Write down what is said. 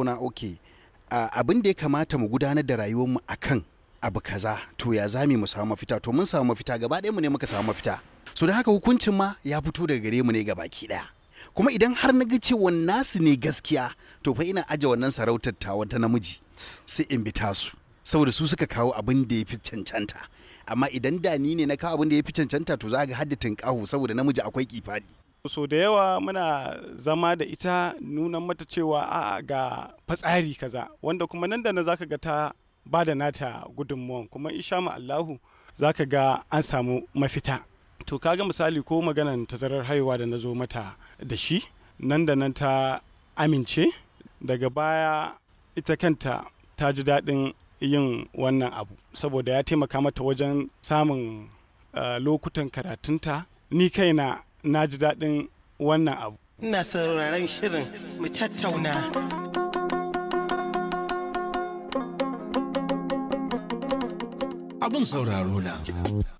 tattauna ok abin da ya kamata mu gudanar da rayuwarmu a kan abu kaza to ya zami mu samu mafita to mun samu mafita gaba ɗaya mu ne muka samu mafita so da haka hukuncin ma ya fito daga gare mu ne ga baki ɗaya kuma idan har na ga cewa nasu ne gaskiya to fa ina aje wannan sarautar ta wata namiji sai in bi tasu saboda su suka kawo abin da ya fi cancanta amma idan da ni ne na kawo abin da ya fi cancanta to za ga haddatin ƙahu saboda namiji akwai kifadi so da yawa muna zama da ita nuna mata cewa a ga fatsari kaza wanda kuma nan da nan zaka ga ta ba da nata gudunmuwan kuma isha ma Allahu zaka ga an samu mafita to kaga misali ko maganan tazarar haihuwa da na zo mata da shi nan da nan ta amince daga baya ita kanta ta ji daɗin yin wannan abu saboda ya taimaka mata wajen samun uh, lokutan karatunta ni kaina na ji daɗin wannan abu ina sauraron shirin mu tattauna Abin sauraro na